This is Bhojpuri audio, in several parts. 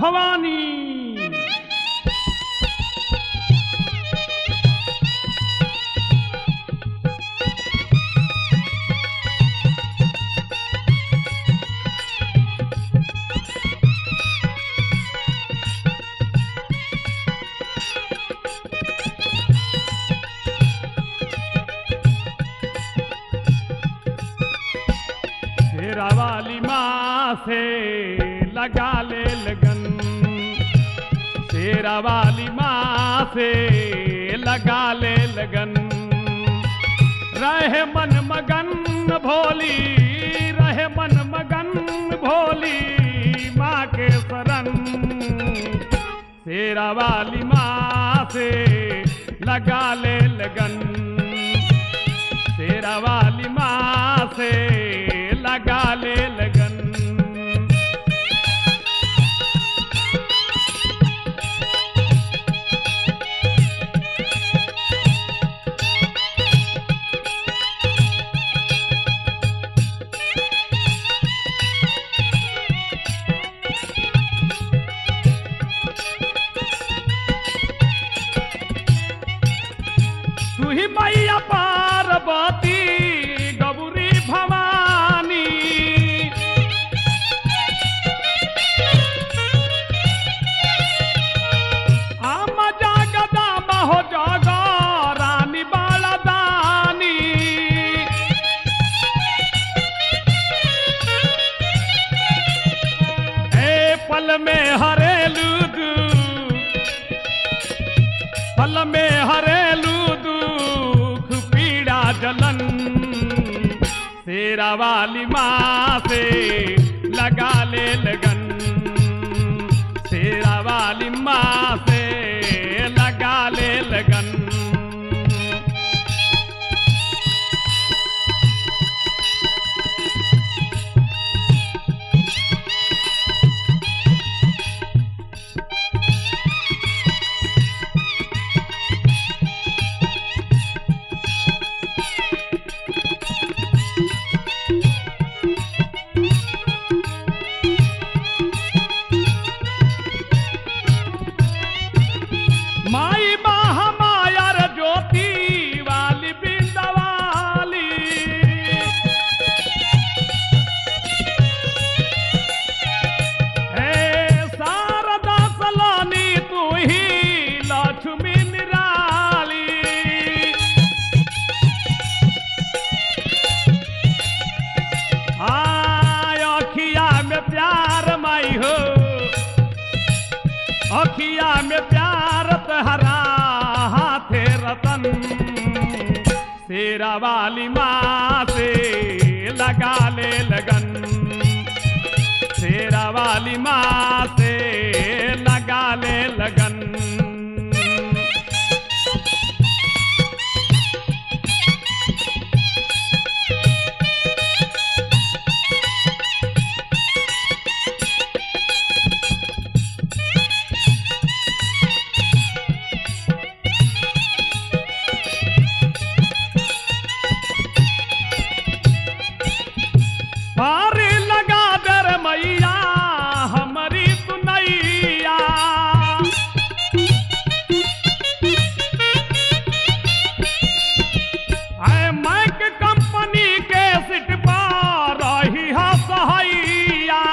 भवानी शेरा वाली माँ से लगा ले लगन शेरा वाली माँ से लगा ले लगन रहे मन मगन भोली रहे मन मगन भोली माँ के शरण शेरा वाली माँ से लगा ले लगन शेरा वाली माँ से लगा ले लगन तू ही मैया पार्वती गौरी भवानी आम जागदा महो जागा रानी बालदानी ए पल में हरेलू दू फल में हरेलू दुख पीड़ा जलन शेरा वाली माँ से लगा ले लगन शेरा वाली माँ से लगा ले लगन माई महामायर ज्योति वाली बिंदवाली हे शारदा सलानी तू ही लक्ष्मी निराली आय अखिया में प्यार माई हो अखिया में प्यार तहरा हाथे रतन शेरा वाली माँ से लगा ले लगन शेरा वाली माँ से लगा ले लगन पार लगा दर मैया हमारी सुनैया आए मैक कंपनी के सिट पर रही है सहैया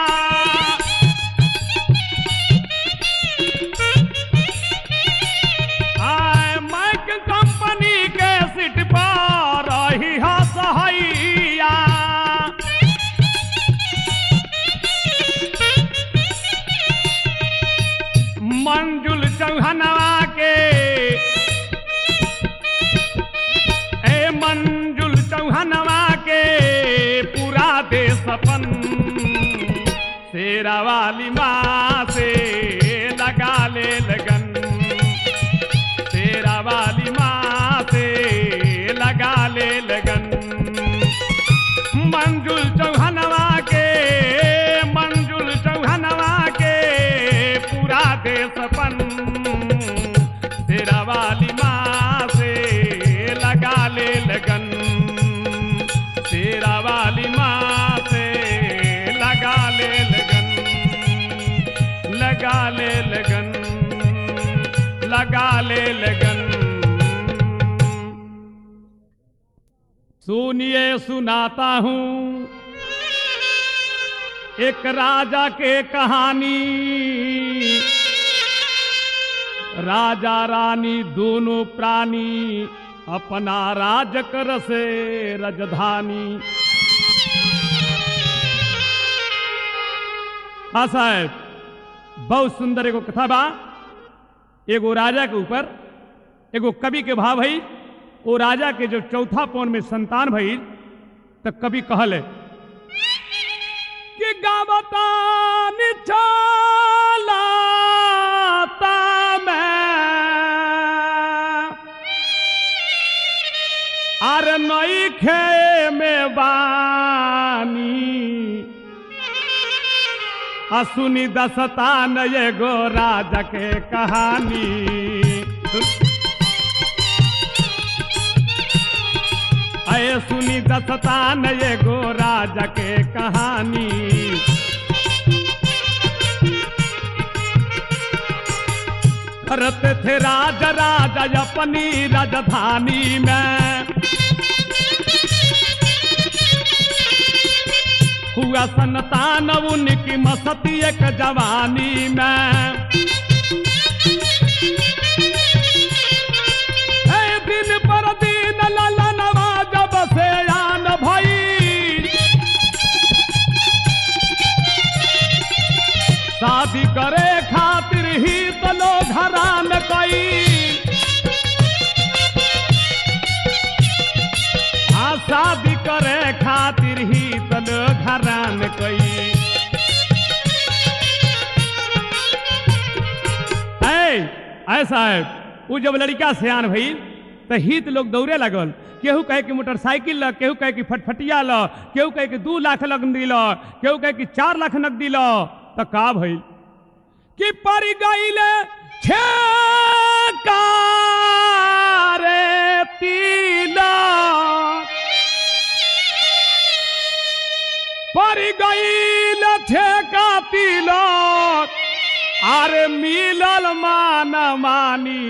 आए मैक कंपनी के सिट पर रही है सहैया मंजुल चौहनवा के ए मंजुल चौहनवा के पूरा दे सपन शेरा वाली माँ से लगा ले लगन शेरा वाली माँ से लगा ले लगन मंजुल चौहनवा के मंजुल चौहनवा के पूरा देशपन तेरा वाली माँ से लगा ले लगन तेरा वाली माँ से लगा ले लगन लगा ले लगन लगा ले लगन सुनिए सुनाता हूं एक राजा के कहानी राजा रानी दोनों प्राणी अपना राज कर से रजधानी हाँ साहब बहुत सुंदर एगो कथा बा एगो राजा के ऊपर एगो कवि के भाव भई वो राजा के जो चौथा पौन में संतान भई तो कवि कहल है कि गावतान चलाता मैं अर नई खे में बानी असुनी दसतान एगो राजा के कहानी अये सुनी दसतान एगो राजा के कहानी करते थे राजा राजा अपनी राजधानी में हुआ संतान उनकी मस्ती एक जवानी में ए दिन पर दिन ललनवा जब से आन भई शादी करे खातिर ही तो लोग हरान कई हाँ शादी करे खातिर ही तो लोग हरान कई ऐ ऐसा है वो जब लड़का सियान भई तो हित लोग दौड़े लगल केहू कहे कि मोटरसाइकिल ल केहू कहे कि फटफटिया ल केहू कहे कि दू लाख नकदी ल केहू कहे कि चार लाख नकदी ल तो का भइल कि पर गईले छे रे तिलक पर गईल ठेका तिलक अरे मिलल मान मानी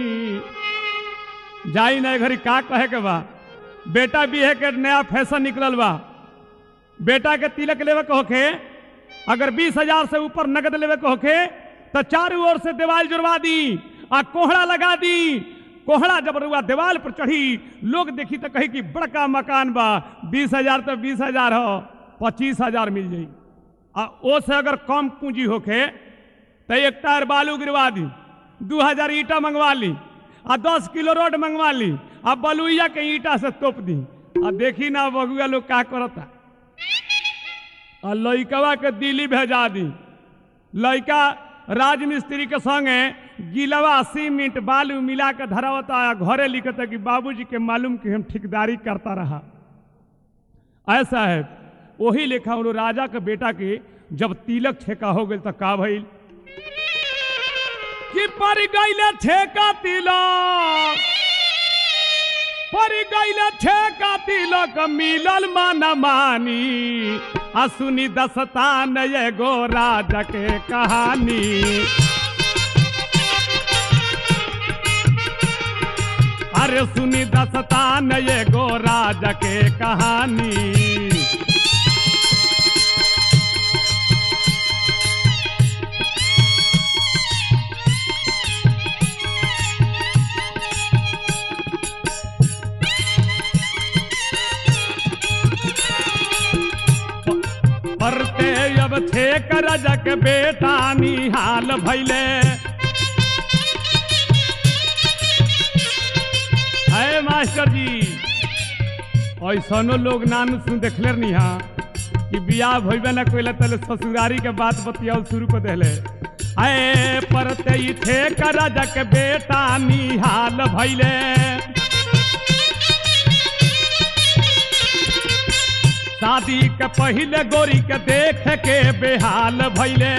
जाई नहीं घरी का कहे के बा बेटा भी है के नया फैशन निकलल बा बेटा के तिलक लेवे के होखे अगर बीस हजार से ऊपर नगद लेवे के होखे तो चारों ओर से दीवार जुड़वा दी आ कोहड़ा लगा दी कोहड़ा जब रुआ दीवार पर चढ़ी लोग देखी तो कही कि बड़का मकान बा बीस हजार तो बीस हजार हो पच्चीस हजार मिल जाई आ ओ से अगर कम पूंजी होखे तो एक टायर बालू गिरवा दी दू हजार ईटा मंगवा ली आ दस किलो रोड मंगवा ली आ बलुइया के ईटा से तोप दी आ देखी ना बगुआ लोग का करता आ लइकवा के दिल्ली भेजा दी लइका राजमिस्त्री के संगे गिलवा सीमेंट बालू मिला के धरावता आ घरे लिखता कि बाबूजी के मालूम कि हम ठेकेदारी करता रहा ऐसा है वही लेखा उन राजा के बेटा के जब तिलक ठेका हो गई तो का भइल कि पर गईले ठेका तिलक पर गईले ठेका तिलक मिलल मन मानी आ सुनी दस्तान एगो राजा के कहानी अरे सुनी दस्तान एगो राजा के कहानी परते अब थे करजक बेटा निहाल भैले है मास्टर जी ऐसनो लोग नान सुन देखले निहा कि बियाह भइबे ना कोइला तले ससुरारी के बात बतियाओ शुरू कर देले आए परते ही थे करजक बेटा निहाल भैले शादी के पहले गोरी के देख के बेहाल भैले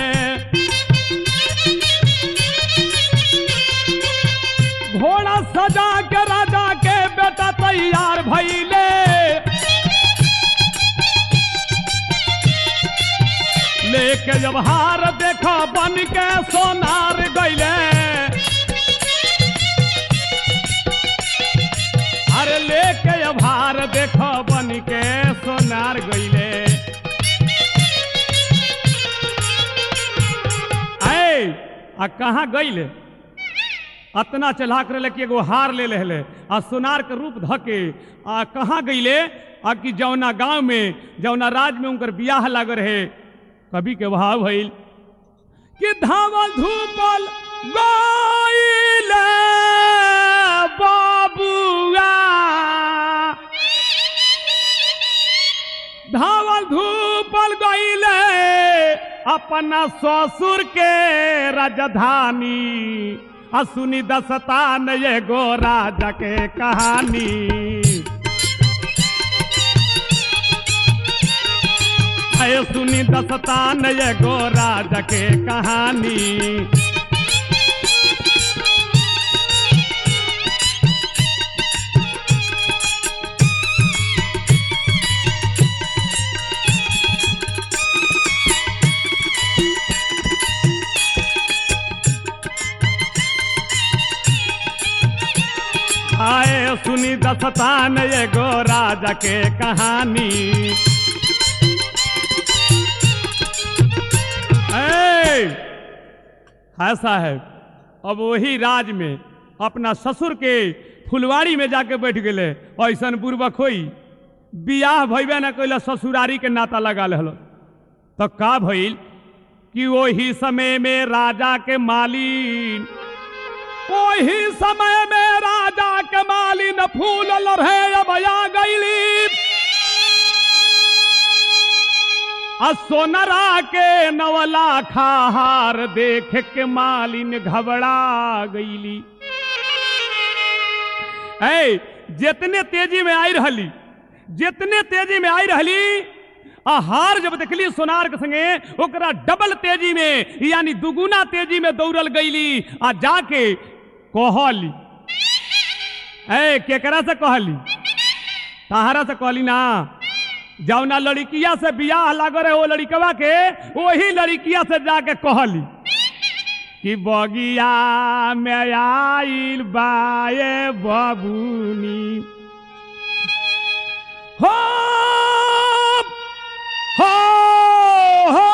घोड़ा सजा के राजा के बेटा तैयार भैले लेके लेके जब हार देखो बन के सोनार गईले अरे लेके जब हार देखो बन के सोनार गईले ऐ आ कहाँ गईले अतना चला कर ले कि एगो हार ले लेले आ सोनार के रूप धके आ कहाँ गईले आ कि जौना गांव में जौना राज में उनकर बियाह लाग रहे कवि के भाव भइल कि धावल धूपल गईले बाबुआ धावल धूपल गईले अपना ससुर के राजधानी आ सुनी दस्तान एगो राजा के कहानी आए सुनी दस्तान एगो राजा के कहानी आए सुनी दस्तान एगो राजा के कहानी ऐ, है साहब अब वही राज में अपना ससुर के फुलवाड़ी में जाके बैठ गए ऐसन बुर्बक होई बियाह भइबे न कैला ससुरारी के नाता लगा हलो तो का भइल कि वही समय में राजा के मालिन वही समय में राजा के मालिन फूल लड़े अब आ गईली आ सोनरा के नवला खाहार देख के मालिन घबरा गईली ऐ जितने तेजी में आई रहली जितने तेजी में आई रहली आ हार जब देखली सोनार के संगे ओकरा डबल तेजी में यानी दुगुना तेजी में दौड़ल गईली आ जाके कहली ऐ केकरा से कहली तहारा से कहली ना जौना लड़किया से बियाह लाग रहे वो लड़कवा के वही लड़किया से जाके कहली कि बगिया में आइल बाए बबुनी हो हो हो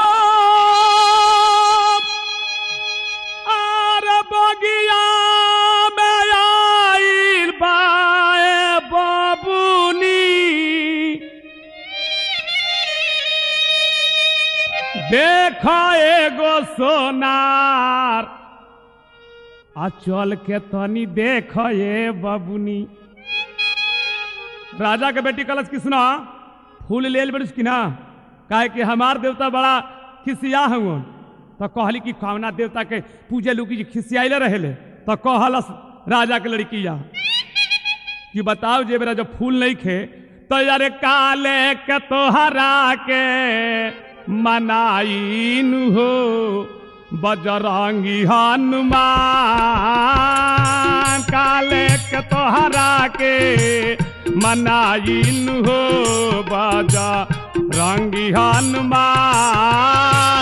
आर बगिया में आइल बाए बबुनी देख एगो सोनार आ चल के तनी देख ये बबुनी राजा के बेटी कलश की सुना फूल ले बड़िस की ना काहे कि हमार देवता बड़ा खिसिया हूँ तो कहली कि कौना देवता के पूजे लुकी जी खिसियाइले रहेले तो कहलस राजा के लड़की या कि बताओ जे मेरा जब फूल नहीं खे तो यार काले के तोहरा के मनाइन हो बजरंगी हनुमान काले के तोहरा के मनाइन हो बजरंगी हनुमान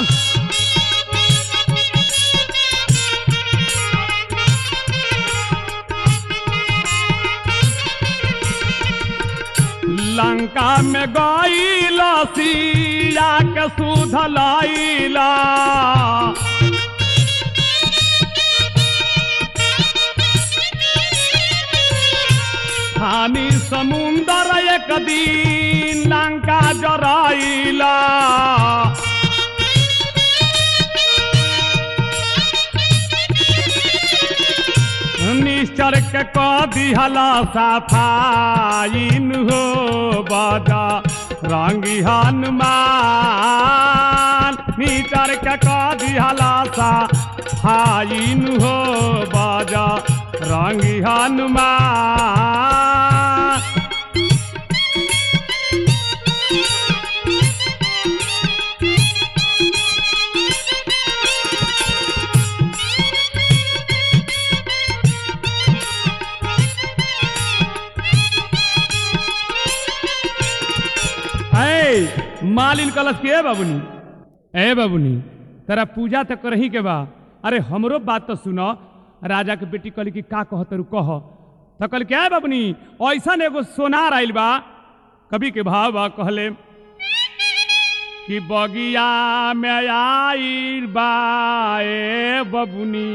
लंका में गईला सिया के सुधलाइला हानि समुंदर एक दिन लंका जराइला निश्चर के क दिहला सफाइन हो बजा रंगी हनुमान निश्चर के क दिहला सफाइन हो बजा रंगी हनुमान ऐ मालिन कलश के बाबुनी ए बबुनी तेरा पूजा तो करही के बा अरे हमरो बात तो सुनो राजा के बेटी कहली कि का कह तरू कह तो कहल क्या है बबुनी ऐसा एगो सोनार आइल बा कभी के भाव बा कहले कि बगिया में आइल बा ए बबुनी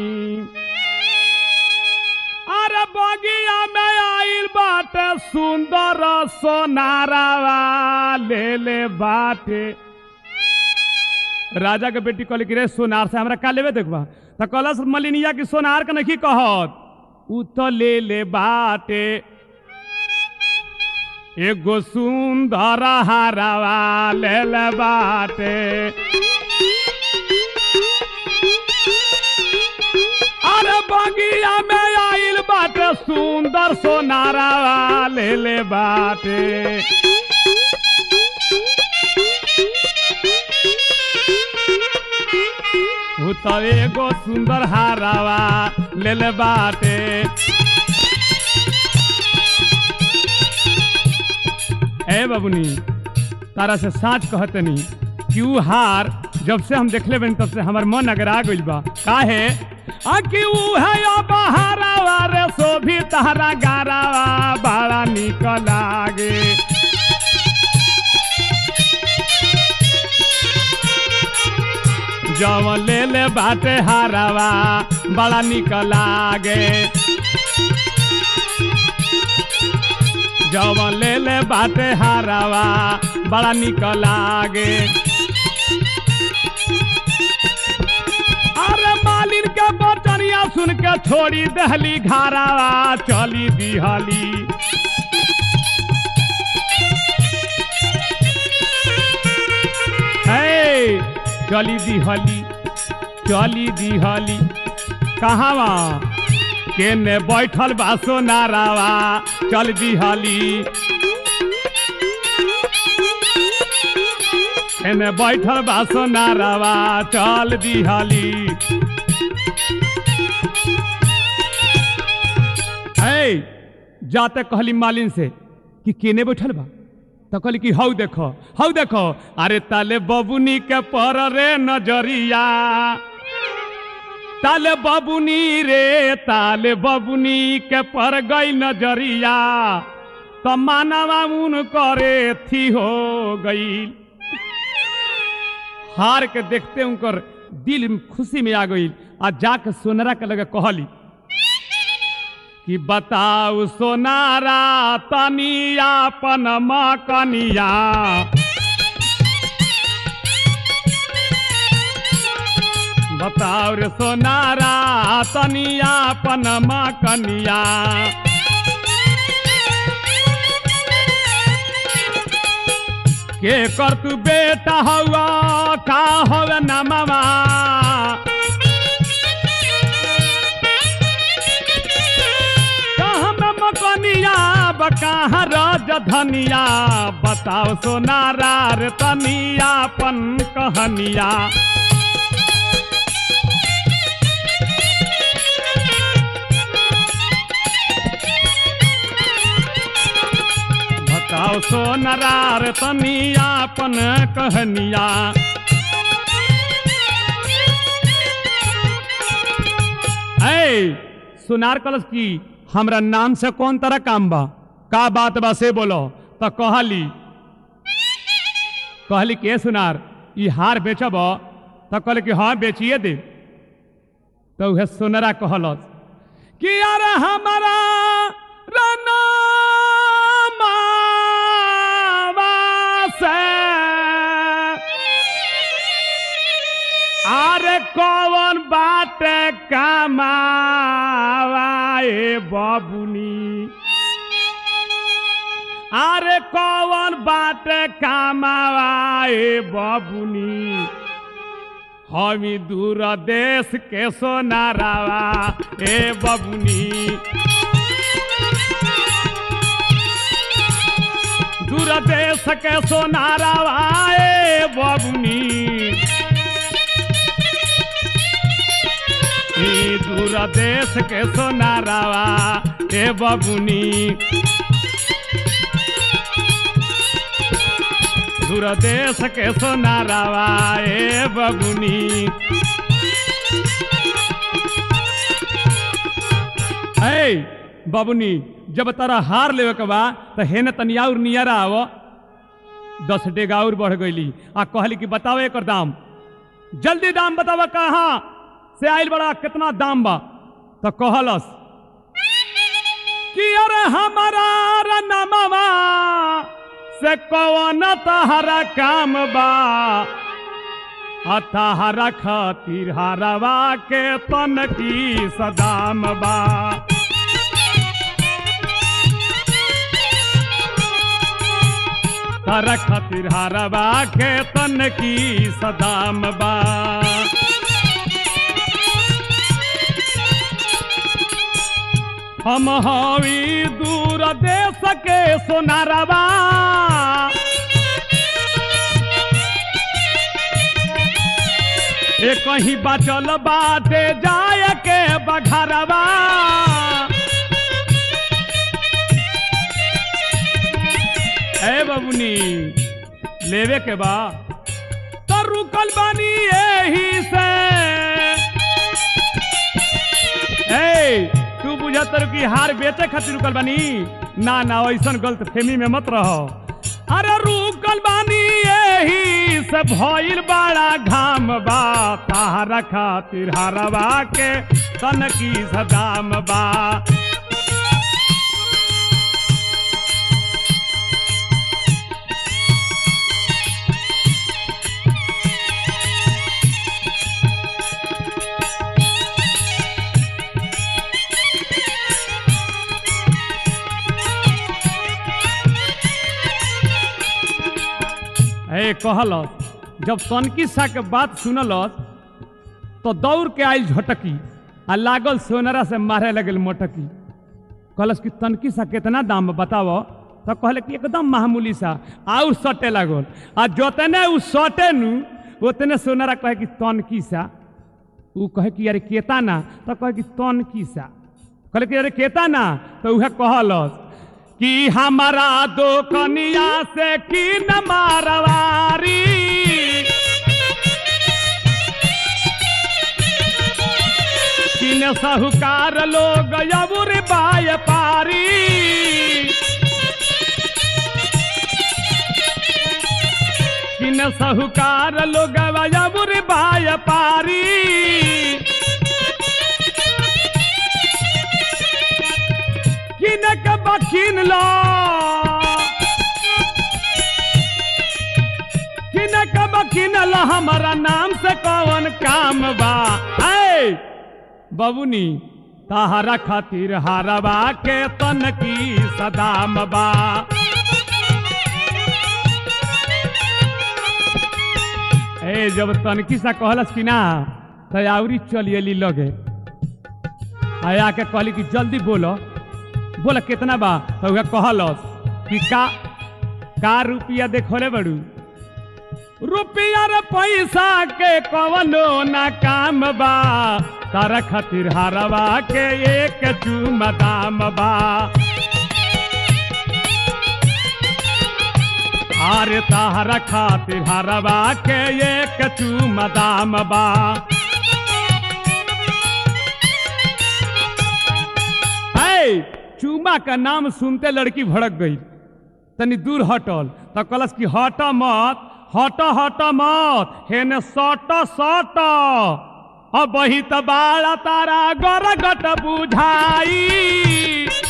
अरे बगिया में आइल बाटे सुंदर सोनारावा ले ले बाटे राजा के बेटी कहले कि रे सोनार से हमरा का लेवे देखबा त कहलस मलिनिया की सोनार के नहीं कहत उ तो ले ले बाटे एगो सुंदर हारावा ले ले बाटे अरे बगिया में आइल बाटे सुंदर सोनारावा ले ले बाटे उ तो एगो सुंदर हारावा ले ले बाटे ए बबुनी तारा से साच कहतनी कि उ हार जब से हम देखले बनी तब से हमर मन अगर आ गइल बा काहे आ कि उ है या बहारावा रे सोभी तहरा गारावा बड़ा निक लागे जवन ले ले बाटे हारावा बड़ा निक लागे जवन ले ले बाटे हारावा बड़ा निक लागे अरे मालिन के बचनिया सुन के छोड़ी दहली घारावा चली दिहली हे चली दिहली चली दिहली कहावा केने बैठल बा सोनारावा चल दिहली केने बैठल बा सोनारावा चल दिहली ऐ जाते कहली मालिन से कि केने बैठल बा तो कहली कि हौ देखो हौ देखो अरे ताले बबुनी के पर रे नजरिया ताले बबुनी रे ताले बबुनी के पर गई नजरिया तो मानवा उन करे थी हो गई हार के देखते उनकर दिल में खुशी में आ गई आ जाके सोनरा के लगे कहली कि बताऊ सोनारा तनिया अपन मकनिया बताओ रे सोनारा तनिया अपन मकनिया के कर तू बेटा हुआ का हवे नमवा कहाँ में मकनिया बकहाँ रज धनिया बताओ सोनारा रे तनिया अपन कहनिया बताओ सोनारा रे तनिया अपन कहनिया ऐ सुनार कलश की हमरा नाम से कौन तरह काम बा का बात बा से बोलो तो कहली कहली के सुनार ई हार बेचब तो कहले कि हाँ बेचिए दे तो उहे सोनरा कहलस कि यार हमारा रनामावा से अरे कौन बात कमावाए बबुनी अरे कौन बात कमावाए बबुनी हमी दूर देश के सोनारावा ए बबुनी दूर देश के सोनारावा ए बबुनी ई दूर देश के सोनारावा ए बबुनी दूर देश के सोनारावा ए बबुनी ऐ बबुनी जब तारा हार लेवे के बा तो हेन तनिया और नियरा आव दस डेगा और बढ़ गईली आ कहली कि बताओ एकर दाम जल्दी दाम बतावा कहाँ से आइल बड़ा कितना दाम बा तो कहलस कि अरे हमारा रनमवा से कौन तहरा काम बा अतहरा खातिर हरवा के तन की सदाम बा तारा खातिर हरवा के तन की सदाम बा हम हवी दूर देश के सोनारवा ए कहीं बचल बाटे जाय के बघरवा ए बबुनी लेवे के बा तो रुकल बानी यही से ए तू बुझत कि हार बेचे खातिर रुकल बानी ना ना ऐसन गलत फेमी में मत रहो अरे रुकल बानी यही से भइल बड़ा घाम बा तारा खातिर हरवा के तन की सदाम बा ए कहलस जब तनकी सा के बात सुनलस तो दौड़ के आयल झटकी आ लागल सोनरा से मारे लगल मोटकी कहलस कि तनकी सा कितना दाम बताओ तो कहले कि एकदम मामूली सा आउ सटे लागल आ जोतने उ सटे नु उतने सोनरा कहे कि तनकी सा उ कहे कि अरे केता ना तो कहे कि तनकी सा कहले कि अरे केता ना तो उहे कहलस कि हमारा दो कनिया से की न मारवारी किन साहूकार लोग यबुर बाय पारी किन साहूकार लोग यबुर बाय पारी किनक बकिन लो किनक बकिन लो हमारा नाम से कौन काम बा ऐ बबुनी ताहरा खातिर हारवा के तन की सदाम बा ए जब तनकी सा कहलस कि ना तो आउरी चलियली लगे आया के कहली कि जल्दी बोलो बोला कितना बा तो उहे कहलस कि का का रुपया देखोले बड़ू रुपया रे पैसा के कवनो ना काम बा तारा खातिर हारवा के एक चूम दाम बा अरे तारा खातिर हारवा के एक चूम दाम बा है चूमा का नाम सुनते लड़की भड़क गई तनी दूर हटल तो कलस की हट मत हट हट मत हेने सट सट अब ही तो बाड़ा तारा गरगट बुझाई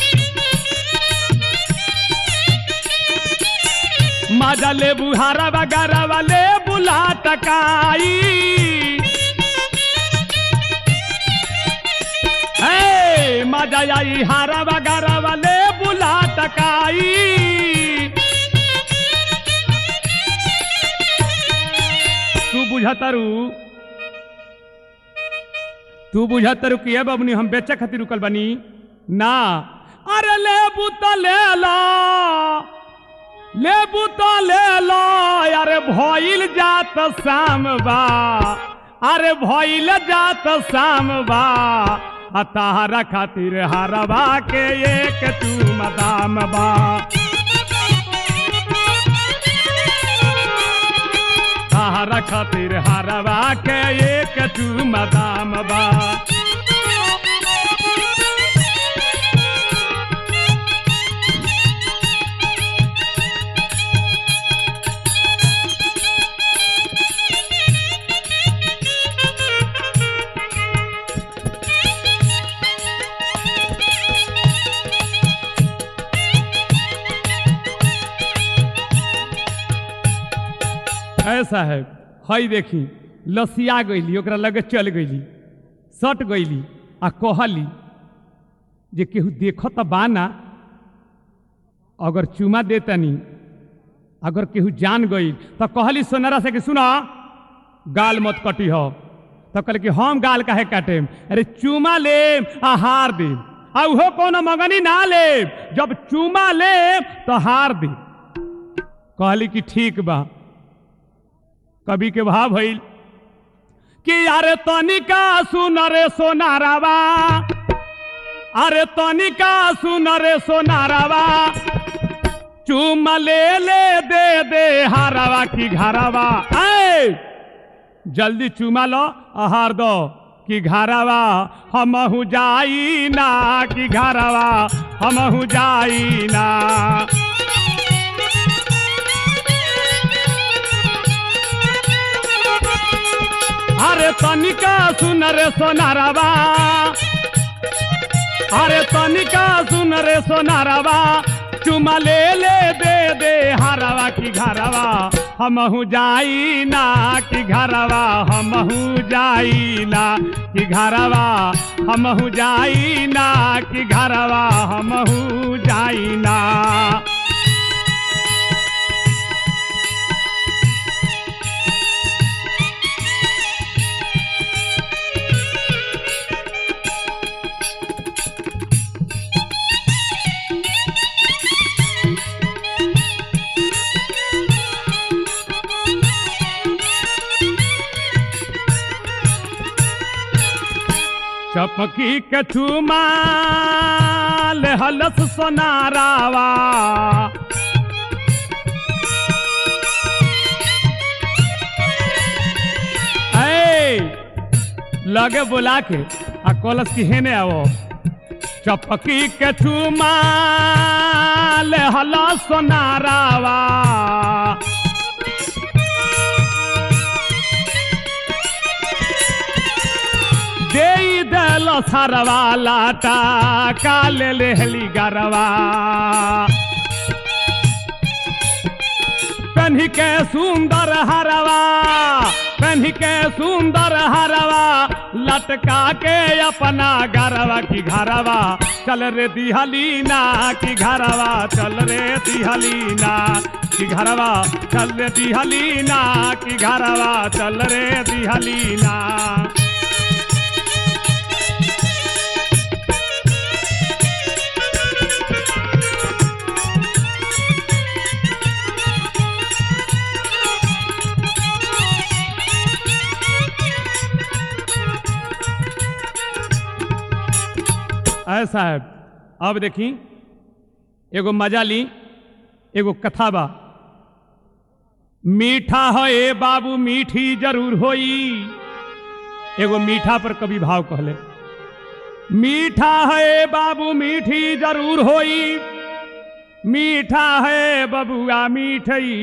मजा ले बुहारा वगैरह वाले बुला टकाई हे मजा आई हारा वगैरह वाले बुला टकाई तू बुझतरू तू बुझतरू कि ए बबनी हम बेचे खातिर रुकल बनी ना अरे लेबू तो ले लो लेबू तो ले लो अरे भइल जात शाम बा अरे भइल जात शाम बा आ ताहरा खातिर हरवा के एक तू मदाम बा तहारा खातिर हारवा के एक चूमा दाम बा ऐसा है हई देखी लसिया गईली ओकरा लगे चल गईली सट गईली आ कहली जे केहू देखत बाना अगर चुमा देतनी अगर केहू जान गई तो कहली सोनारा से कि सुना गाल मत कटी हो तो कहले कि हम गाल काहे काटेम अरे चुमा ले आ हार दे आ उहो कोनो मगनी ना ले जब चुमा ले तो हार दे कहली कि ठीक बा कवि के भाव भइल कि अरे तनिका सुन रे सोनारावा अरे तनिका सुन रे सोनारावा चुम ले ले दे दे हारावा की घरावा ऐ जल्दी चुमा लो आहार दो कि घरावा हमहू जाई ना कि घरावा हमहू जाई ना अरे तनिका सुन रे सोनारावा अरे तनिका सुन रे सोनारावा चुमा ले ले दे दे हरावा की घरवा हमहू जाई ना कि घरवा हमहू जाई ना कि घरवा हमहू जाई ना कि घरवा हमहू जाई ना चपकी कछु माल हलस सोनारावा ऐ, लगे बोला के आ कलस की हेने आवो चपकी कछु माल हलस सोनारावा दे दल सरवा लाटा काल लेहली गरवा कन्ही के सुंदर हरवा कन्ही के सुंदर हरवा लटका के अपना गरवा की घरवा चल रे दिहलीना की घरवा चल रे दिहलीना की घरवा चल रे दिहलीना की घरवा चल रे दिहलीना ऐसा है अब देखी एगो मजा ली एगो कथा बा मीठा है ए बाबू मीठी जरूर होई एगो मीठा पर कभी भाव कहले मीठा है ए बाबू मीठी जरूर होई मीठा है बबुआ मीठई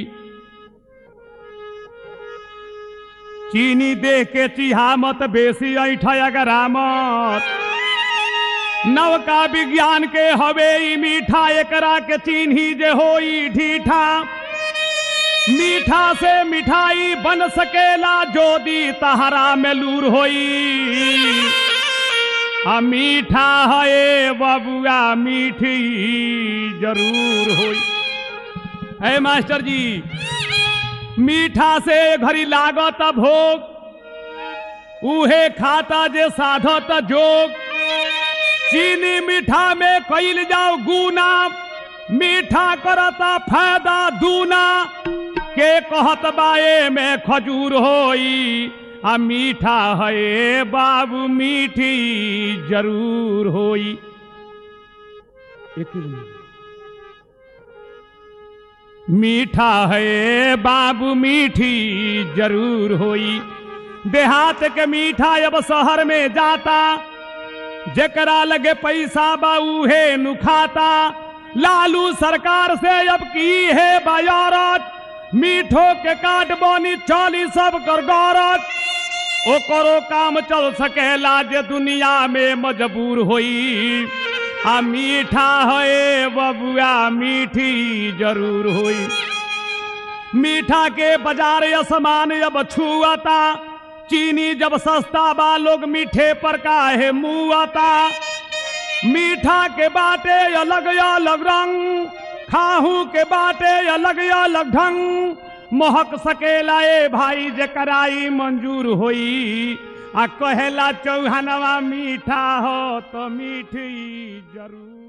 चीनी देख के चिहा मत बेसी ऐठा अगर मत नवका विज्ञान के हवे ई मीठा एकरा के चिन्ही जे होई ढीठा मीठा से मिठाई बन सकेला जोदी तहरा में लूर होई आ मीठा है बबुआ मीठी जरूर होई है मास्टर जी मीठा से घड़ी लागत भोग उहे खाता जे साधत जोग चीनी मीठा में कैल जाओ गुना मीठा करता फायदा दूना के कहत बाए में खजूर होई आ मीठा है बाबू मीठी जरूर होई एक ही मिनट। मीठा है बाबू मीठी जरूर होई देहात के मीठा अब शहर में जाता जेकरा लगे पैसा बा उहे नुखाता लालू सरकार से अब की है बायारत मीठो के काट बनी चली सब कर गौरत ओकरो काम चल सकेला जे दुनिया में मजबूर होई आ मीठा है बबुआ मीठी जरूर होई मीठा के बाजार असमान अब छुआता चीनी जब सस्ता बा लोग मीठे पर काहे मुआता मीठा के बाटे अलग अलग रंग खाहू के बाटे अलग अलग ढंग महक सकेला ए भाई जे कराई मंजूर होई आ कहेला चौहानवा मीठा हो तो मीठी जरूर